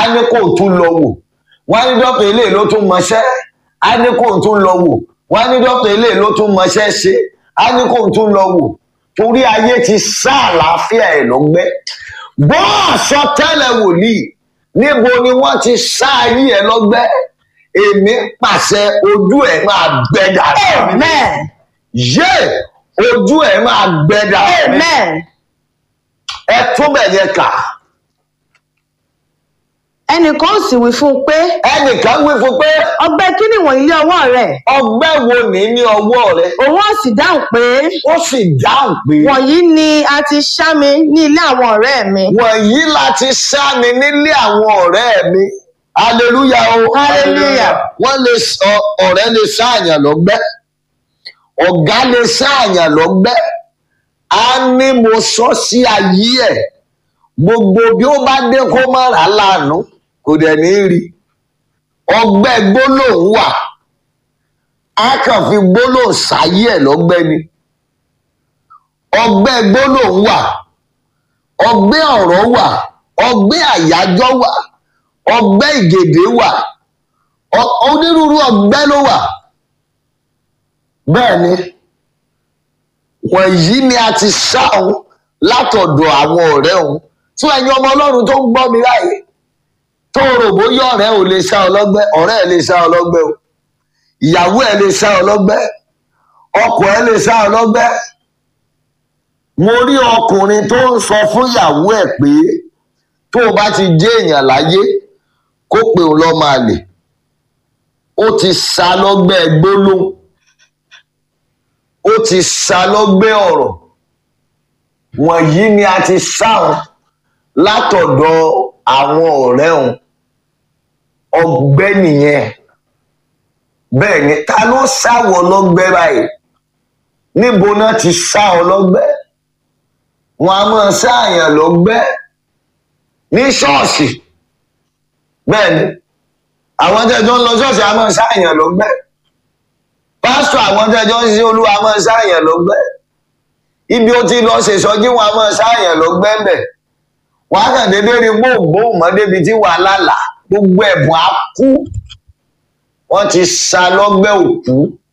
á ní kó tún lọ wò wọ́n á ní dókítà eléyìí ló tún mọṣẹ́ á ní kó tún lọ wò wọ́n á ní dókítà eléyìí ló tún mọṣẹ́ ṣe á ní kó tún lọ wò torí ayé ti sá àlàáfíà ẹ̀ lọ́gbẹ́ gbọ́ àsọtẹ́lẹ̀ wòlíì níbo ni wọ́n ti sá ayé ẹ̀ lọ́gbẹ́ èmi pàṣẹ ojú ẹ̀ máa gbẹ dànù Amen. yé ojú ẹ̀ máa gbẹ dànù Amen. ẹ tún bẹ̀ yẹn kà ẹnìkan sì wí fún un pé ẹnìkan wí fún pé ọgbẹ́ kí ni wọ̀nyí lé ọwọ́ rẹ̀ ọgbẹ́ wo ní ní ọwọ́ rẹ òun ó sì dáhùn pé ó sì dáhùn pé wọ̀nyí ni a ti ṣá mi ní ilé àwọn ọ̀rẹ́ mi wọ̀nyí láti sá mi nílé àwọn ọ̀rẹ́ mi hallelujah o Hallelujah. wọ́n lè sọ ọ̀rẹ́ lè sáàyàn lọ́gbẹ́ ọ̀gá lè sáàyàn lọ́gbẹ́ á ní mo sọ sí ayé ẹ̀ gbogbo bí ó bá dé kó má rà á lànà kò dẹ̀ ní rí ọgbẹ́ gbólóhùn wà á kàn fi gbólóhùn sáyé ẹ̀ lọ́gbẹ́ ni ọgbẹ́ gbólóhùn wà ọgbẹ́ ọ̀rọ̀ wà ọgbẹ́ àyájọ́ wà ọgbẹ́ ìgèdè wà ọ- onírúurú ọgbẹ́ ló wà bẹ́ẹ̀ ni wọ̀nyí ni a ti sá òun látọ̀dọ̀ àwọn ọ̀rẹ́ òun fún ẹ̀yin ọmọ ọlọ́run tó ń gbọ́ mi láàyè tó rò bóyá ọ̀rẹ́ ò lè sá ọ lọ́gbẹ́ ọ̀rẹ́ ẹ̀ lè sá ọ lọ́gbẹ́ o ìyàwó ẹ̀ lè sá ọ lọ́gbẹ́ ọkọ ẹ̀ lè sá ọ lọ́gbẹ́ mo rí ọkùnrin tó ń sọ fún ìyàwó ẹ̀ pé tó o bá ti jẹ́ èèyàn láyé kó pe òun lọ́ máa lè ó ti sá lọ́gbẹ́ gbólóhùn ó ti sá lọ́gbẹ́ ọ̀rọ̀ wọ̀nyí ni a ti sá wọn látọ̀dọ̀ àwọn ọ̀rẹ́ òun ọgbẹ́ nìyẹn bẹ́ẹ̀ ni ta ló sáwọ lọ́gbẹ́ báyìí níbo náà ti sá ọ lọ́gbẹ́ wọn a máa sáàyàn lọ́gbẹ́ ní ṣọ́ọ̀ṣì bẹ́ẹ̀ ni àwọn tẹ́jọ́ ń lọ ṣọ́ọ̀ṣì a máa sáàyàn lọ́gbẹ́ pásítọ̀ àwọn tẹ́jọ́ ń ṣe olúwa a máa sáàyàn lọ́gbẹ́ ibi ó ti lọ ṣèṣọ́jí wọn a máa sáàyàn lọ́gbẹ́ bẹ̀ wọn á kàn déédéé rí gbóògbóò mọ́ débi tí wàhálà là gbogbo ẹ̀bùn á kú wọ́n ti sa lọ́gbẹ́ òkú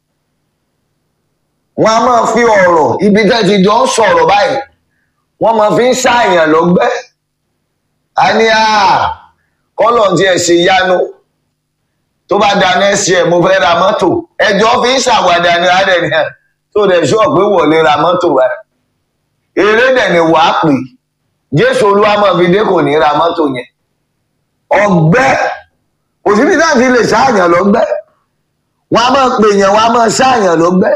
wọ́n á máa fi ọ̀rọ̀ ibi tẹ́ ti jọ ń sọ̀rọ̀ báyìí wọ́n máa fi ń ṣàyàn lọ́gbẹ́ a ní à kọ́lọ̀ tí ẹ̀ ṣe yánu tó bá da next year mo fẹ́ ra mọ́tò ẹjọ́ fi ń ṣàwádà ní adẹ̀ni tó dẹ̀ ṣọ́ pé wọlé ra mọ́tò wa eré dẹ̀ ni wàá pè jésù olúwa máa fi dé kò ní ra mọ́tò yẹn ọgbẹ́ òsibí náà ti lè ṣáàyàn lọ́gbẹ́ wọn a máa pè yàn wọn a máa ṣáàyàn lọ́gbẹ́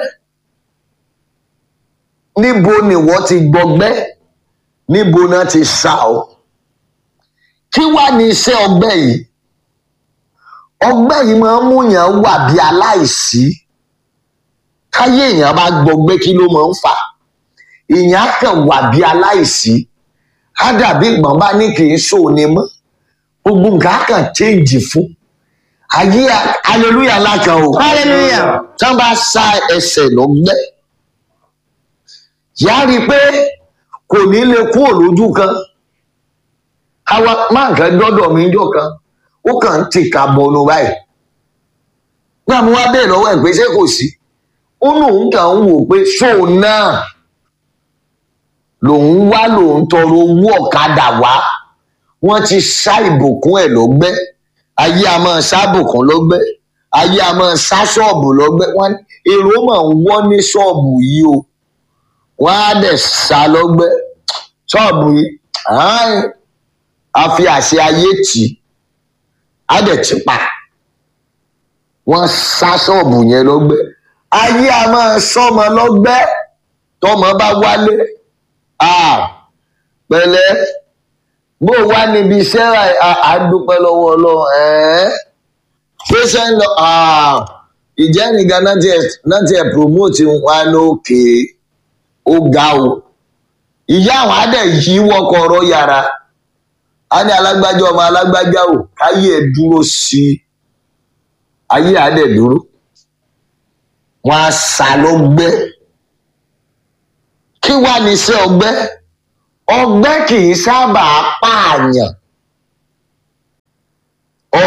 níbo ni wọ́n ti gbọgbẹ́ níbo náà ti sá ọ kí wá ní iṣẹ́ ọgbẹ́ yìí ọgbẹ́ yìí máa ń mú yàn wà bí aláìsí káyé èèyàn bá gbọgbẹ́ kí ló máa ń fà èèyàn á kàn wà bí aláìsí á dàbí ìgbọ̀n bá ní kì í ṣòní mọ́ gbogbo nǹkan á kàn change fún ayé hallelujah lákan o Hallelujah. tí wọ́n bá sa ẹsẹ̀ lọ́gbẹ́ yà á rí i pé kò ní lè kúrò lójú kan àwa máa nǹkan dọ́dọ̀ mi jọ kan ó kàn ń tìka bọnu báyìí nígbà mo wá bẹ́ẹ̀ lọ́wọ́ ẹ̀ pé ṣé kò sí ó lóun kàn ń wò pé ṣóun náà lòun wá lòun tọrọ owó ọ̀kadà wá wọ́n ti sá ìbùkún ẹ̀ lọ́gbẹ́ ayé a máa sá ìbùkún lọ́gbẹ́ ayé a máa sá ṣọ́ọ̀bù lọ́gbẹ́ wọ́n èrò máa ń wọ́ ní ṣọ́ọ̀bù yìí o wọ́n á dẹ̀ sá lọ́gbẹ́ ṣọ́ọ̀bù yìí ààyè a fi àṣẹ ayé tì í á dẹ̀ ti pa wọ́n sá ṣọ́ọ̀bù yẹn lọ́gbẹ́ ayé a máa sọ́mọ lọ́gbẹ́ tọmọ bá wálé ah pẹ̀lẹ́ bó o wá níbi iṣẹ́ àdúpẹ́ lọ́wọ́ ọlọ́run ẹ̀ẹ́ ṣé ń lọ ìjẹ́nìkan náà tiẹ̀ promote wa lókè ó ga o ìyá àwọn adẹ̀ yí wọkọ̀ ọ̀rọ̀ yàrá a ní alágbájá ọmọ alágbájá o káyé ẹ̀ dúró sí i ayé adẹ̀ dúró wọn á sá lọ́gbẹ́ kí wá ní iṣẹ́ ọgbẹ́ ọgbẹ́ kì í sábà pààyàn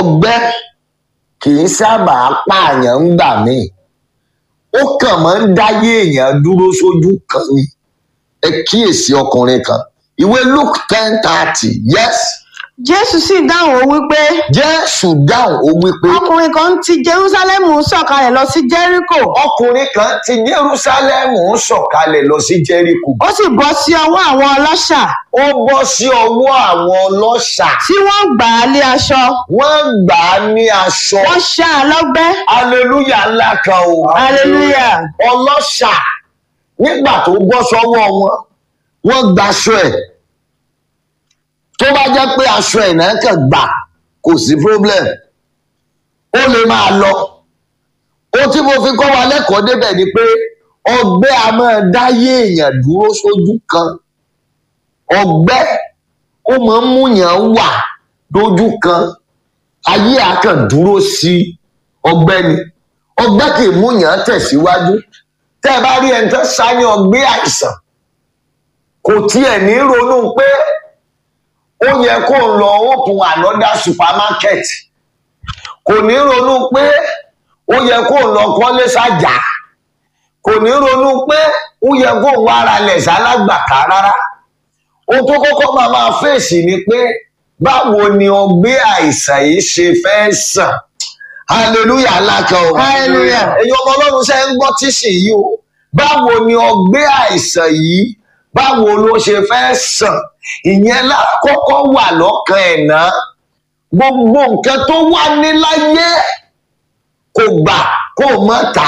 ọgbẹ́ kì í sábà pààyàn ń gbà míì ó kàn máa ń dáyé èèyàn dúró sójú kan ni ẹ kíyèsí ọkùnrin kan ìwé luke ten thirty yes jésù sì dáhùn ó wípé jésù dáhùn ó wípé ọkùnrin kan ti jerúsálẹ́mù sọ̀kalẹ̀ lọ sí jẹ́ríkò ọkùnrin kan ti jerúsálẹ́mù ń sọ̀kalẹ̀ lọ sí jẹ́ríkò ó sì bọ́ sí ọwọ́ àwọn ọlọ́ṣà ó bọ́ sí ọwọ́ àwọn ọlọ́ṣà tí wọ́n gbà á lé aṣọ wọ́n gbà á ní aṣọ wọ́n ṣá a lọ́gbẹ́ aleluya ńlá kan o Hallelujah. ọlọ́ṣà nígbà tó bọ́ sọ́wọ́ wọn wọ́n gbaṣọ ẹ̀ tó bá jẹ́ pé aṣọ ẹ̀ náà kàn gbà kò sí problem ó lè máa lọ ó tí mo fi kọ́ wa lẹ́kọ̀ọ́ débẹ̀ ni pé ọgbẹ́ a máa dáyé èèyàn dúró sójú kan ọgbẹ́ ó máa ń múyàn wà lójú kan ayé a kàn dúró sí ọgbẹ́ ni ọgbẹ́ kì í múyàn tẹ̀síwájú tẹ́ ẹ bá rí ẹni tó sáyẹn ọgbẹ́ àìsàn kò tiẹ̀ ní ronú pé ó yẹ kó ń lọ open another supermarket kò ní ronú pé ó yẹ kó ń lọ kọ́lé sájà kò ní ronú pé ó yẹ kó ń wá ara lẹ̀ sálágbàká rárá ohun tó kọ́kọ́ máa máa fèsì ni pé báwo ni ọgbẹ́ àìsàn yìí ṣe fẹ́ sàn hallelujah alákan o Hallelujah. ẹ̀yin ọmọ ọlọ́run ṣe ń gbọ́ tíṣì yìí o báwo ni ọgbẹ́ àìsàn yìí báwo ló ṣe fẹ́ sàn ìyẹn lákọ́kọ́ wà lọ́kàn ẹ̀ náà gbogbo nǹkan tó wà ní láyé kò gbà kó mọ́ tà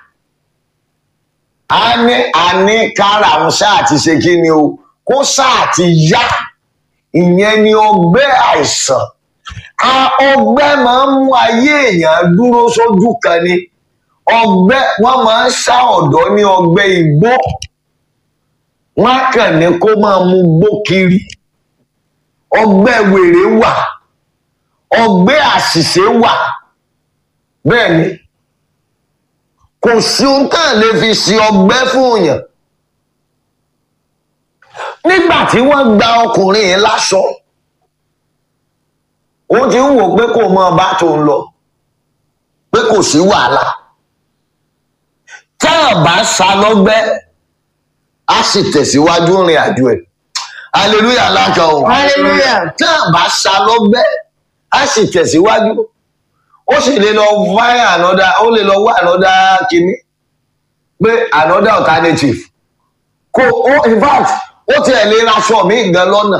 á a ní a ní kára àwọn sáà ti ṣe kí ni o kó sáà ti yá ìyẹn ni ọgbẹ́ àìsàn a ọgbẹ́ máa ń mú ayé èèyàn dúró sójú kan ni ọgbẹ́ wọ́n máa ń ṣá ọ̀dọ́ ní ọgbẹ́ igbó wọ́n á kàn ní kó máa mu gbó kiri ọgbẹ́ wèrè wà ọgbẹ́ àṣìṣe wà bẹ́ẹ̀ ni kò sí ohun tá à lè fi ṣe ọgbẹ́ fún èèyàn nígbà tí wọ́n gba ọkùnrin yẹn láṣọ òun ti ń wò pé kò mọ ọba tó ń lọ pé kò sí wàhálà tá a bá sa lọ́gbẹ́ á sì tẹ̀síwájú rìn àjò ẹ̀ hallelujah lákan o Hallelujah. tá a bá sa lọ́gbẹ́ á sì tẹ̀síwájú ó sì lè lọ find another ó lè lọ wá another kínní pé another alternative kò ó in fact ó tiẹ̀ lè raṣọ mi gan lọ́nà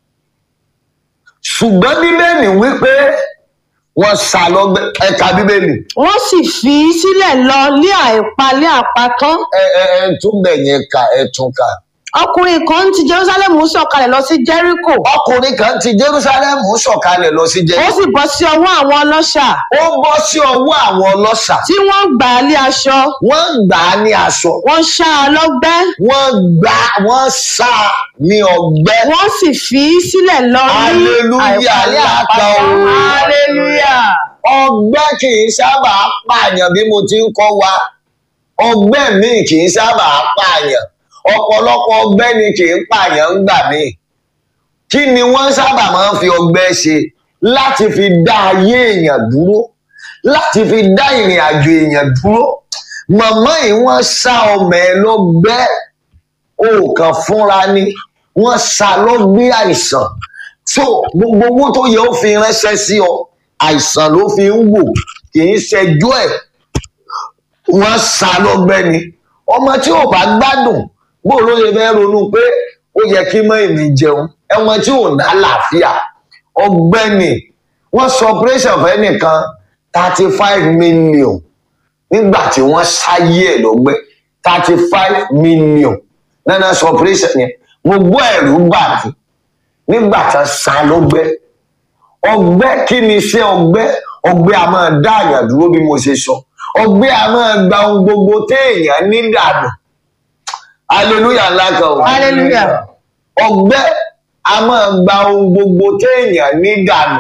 ṣùgbọ́n bíbélì wípé wọ́n sá lọ́gbẹ́ ẹ̀ka bíbélì wọ́n sì fi í sílẹ̀ lọ lé àìpa lé àpatán ẹ ẹ ẹ tún bẹ̀ yẹn kà ẹ tún kà. ọkùnrin kan ti jerusalem sọ̀kalẹ̀ lọ sí jẹ́ríkò ọkùnrin kan ti jerusalem sọ̀kalẹ̀ lọ sí ó jẹ́ sì bọ́ sí ọwọ́ àwọn ọlọ́ṣà ó bọ́ sí ọwọ́ àwọn ọlọ́ṣà tí wọ́n gbà á lé aṣọ wọ́n gbà á ní aṣọ wọ́n ṣá a lọ́gbẹ́ wọ́n gbà wọ́n sá a ní ọgbẹ́ wọ́n sì fi í sílẹ̀ lọ ní Hallelujah, àìpa lé láta àpatán o. hallelujah ọgbẹ́ kì í sábà pààyàn bí mo ti ń kọ́ wa ọgbẹ́ míì kì í sábà pààyàn ọ̀pọ̀lọpọ̀ ọgbẹ́ ni kì í pààyàn ń gbà míì kí ni wọ́n sábà máa ń fi ọgbẹ́ ṣe láti fi dá ayé èèyàn dúró láti fi dá ìrìn àjò èèyàn dúró màmá yìí wọ́n sá ọmọ ẹ lọ́gbẹ́ òòkàn fúnra ni wọ́n sá lọ́gbẹ́ àìsàn so gbogbo owó tó yẹ ó fi ránṣẹ́ sí ọ àìsàn ló fi ń wò kì í ṣẹjọ́ ẹ̀ wọ́n sá lọ́gbẹ́ ni ọmọ tí ò bá gbádùn bó ló lè fẹ́ ronú pé ó yẹ kí mọ́ èmi jẹun ẹmọ tí ò ná àlàáfíà ọgbẹ́ ni wọ́n sọ operation fẹ́ nìkan thirty five million nígbà tí wọ́n ṣáyé ẹ̀ lọ́gbẹ́ thirty five million nana sọ operation yẹn mo gbọ́ ẹ̀rù bà mí nígbà tí wọ́n sá lọ́gbẹ́ ọgbẹ́ kí ni iṣẹ́ ọgbẹ́ ọgbẹ́ a máa dá àyàn dúró bí mo ṣe sọ ọgbẹ́ a máa gba ohun gbogbo téèyàn ní dànù hallelujah ńlá kan o Hallelujah. ọgbẹ́ a máa gba ohun gbogbo téèyàn ní dànù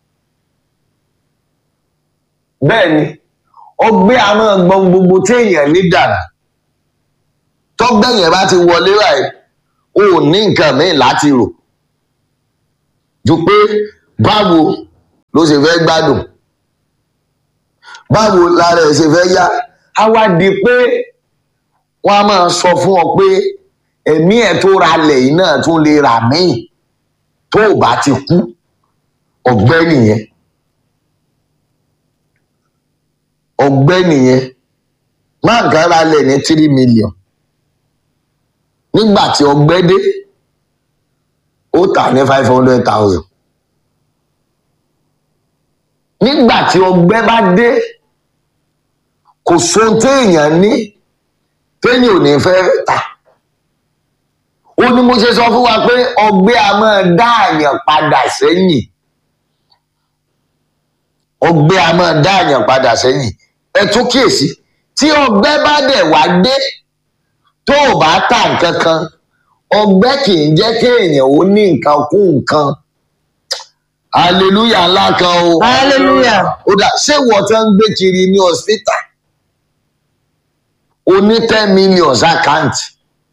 bẹ́ẹ̀ ni ọgbẹ́ a máa gba ohun gbogbo téèyàn ní dànù tọ́gbẹ́ yẹn bá ti wọlé báyìí o ò ní nǹkan míì láti rò ju pé báwo ló ṣe fẹ́ gbádùn báwo lára ẹ̀ ṣe fẹ́ yá á wá di pé wọ́n á máa sọ fún ọ pé ẹ̀mí ẹ̀ tó ralẹ̀ yìí náà tún lè rà míì tó o bá ti kú ọ̀gbẹ́ nìyẹn ọ̀gbẹ́ nìyẹn má nǹkan ralẹ̀ ní three million nígbà tí ọ̀gbẹ́ dé ó tà ní five hundred thousand nígbà tí ọ̀gbẹ́ bá dé kò sóhun téèyàn ní téèyàn ò ní fẹ́ tà ó ní mo ṣe sọ fún wa pé ọ̀gbẹ́ a máa dá àyàn padà sẹ́yìn ọ̀gbẹ́ a máa dá àyàn padà sẹ́yìn ẹ tún kíyèsí tí ọ̀gbẹ́ bá dẹ̀ wá dé tó o bá tà nǹkan kan ọ̀gbẹ́ kì í jẹ́ kéèyàn ó ní nǹkan kú nǹkan hallelujah ńlá kan o hallelujah ó dà ṣé wọ́n tán ń gbé kiri ní hospital o ní ten million àkáǹtì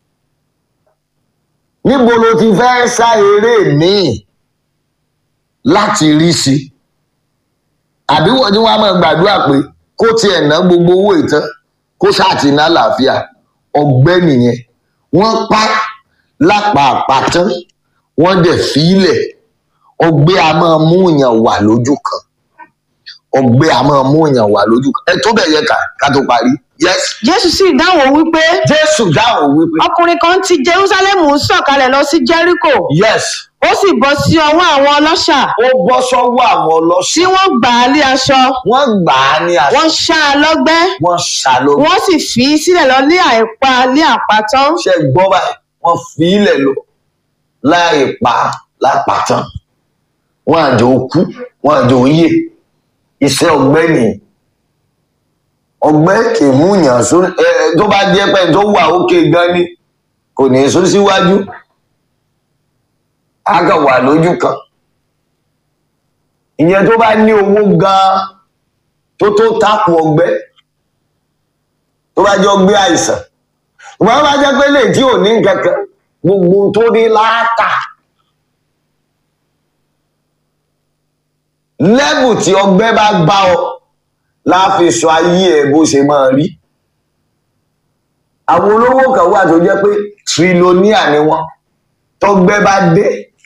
níbo ló ti fẹ́ sá eré míì láti rí sí i àbí wọ́n ní wọ́n á máa gbàdúrà pé kó tiẹ̀ ná gbogbo owó ìtàn kó ṣáàtì ná làáfíà ọgbẹ́ nìyẹn wọ́n pa lápá àpàtán wọ́n dẹ̀ fílẹ̀ ọgbẹ́ a máa mú èèyàn wà lójú kan ọgbẹ́ a máa mú èèyàn wà lójú kan ẹ tó bẹ̀ yẹ ká ká tó parí yes jésù sì dáhùn wípé jésù dáhùn wípé ọkùnrin kan ti jerúsálẹ́mù ń sọ̀kalẹ̀ lọ sí jẹ́ríkò yes ó sì bọ́ sí ọwọ́ àwọn ọlọ́ṣà ó bọ́ sọ́wọ́ àwọn tí ọlọ́sìn wọ́n gbà á lé aṣọ wọ́n gbà á ní àṣà wọ́n ṣá a lọ́gbẹ́ wọ́n ṣàlọ́ wọ́n sì fi í sílẹ̀ lọ lé àìpa lé àpàtán ṣe gbọ́ báyìí wọ́n fi ilẹ̀ lọ láì pa lápàtàn wọ́n àjò kú wọ́n àjò yè iṣẹ́ ọgbẹ́ nìyí ọgbẹ́ kì í mú yàn sún ẹ ẹ, tó bá jẹ́ pé tó wà òkè gan ni kò ní sún síwájú á kàn wà lójú kan ìyẹn tó bá ní owó gan tó tó tákù ọgbẹ́ tó bá jẹ́ ọgbẹ́ àìsàn wọ́n bá jẹ́ pé lè tí ò ní nǹkan kan gbogbo tó ní láàtà lẹ́bù tí ọgbẹ́ bá bá ọ láàfin sọ ayé ẹ bó ṣe máa rí àwọn olówó kan wà tó jẹ́ pé trilóníà ni wọ́n tọgbẹ́ bá dé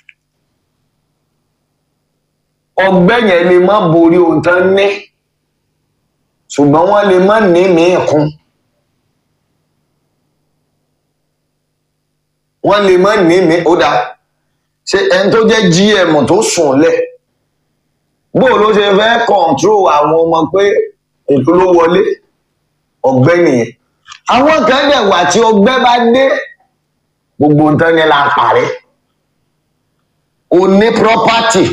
ọgbẹ́ yẹn lè má borí ohun tán ní ṣùgbọ́n wọ́n lè má ní mìíràn kún. wọ́n lè má ní mi ó dáa ṣe ẹni tó jẹ́ gm tó sùn lẹ̀ bó ló ṣe fẹ́ kọ̀ǹtró àwọn ọmọ pé èlò ló wọlé ọgbẹ́ nìyẹn àwọn kan dẹ̀ wà tí ọgbẹ́ bá dé gbogbo nǹkan ni la parẹ́ o ní property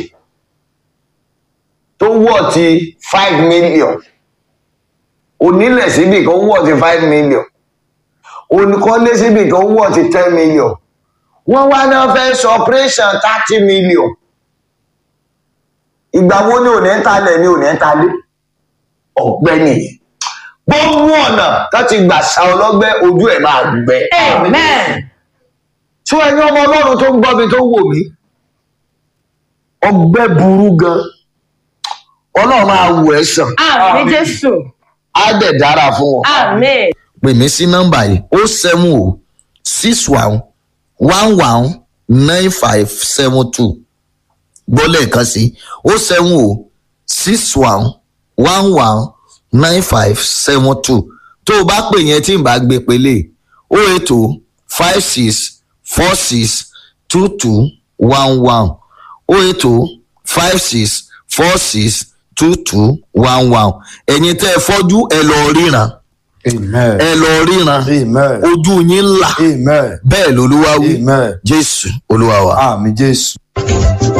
tó wọ̀ ti five million onílẹ̀ síbì kan wọ̀ ti five million olùkọ́lé síbì kan wọ̀ ti ten million wọ́n wá náà fẹ́ sọ operation thirty million ìgbà wo ni òní ń talẹ̀ ni òní ń talé ọ̀gbẹ́ nìyẹn gbogbo ọ̀nà láti gbà sa ọlọ́gbẹ́ ojú ẹ̀ máa gbẹ. amen tí ẹni ọmọ ọlọ́run tó ń gbọ́ mi tó ń wò mí ọgbẹ́ burú gan ọlọ́run máa wò ẹ́ sàn àmín jésù á dẹ̀ dára fún wọn. àmín pè mí sí nọ́mbà yìí ó seven o six one one one nine five seven two gbọ́ lẹ́ẹ̀kan sí ó seven o six one one one nine five seven two tó o bá pè yẹn tí n bá gbé pélé ó ètò five six four six two two one one ó ètò five six four six two two one one ẹ̀yin tẹ́ ẹ fọ́jú ẹ lọ ríran Amen. ẹ lọ ríran Amen. ojú yín là Amen. bẹ́ẹ̀ lolúwa wí Amen. jésù olúwa wa. Àmì Jésù.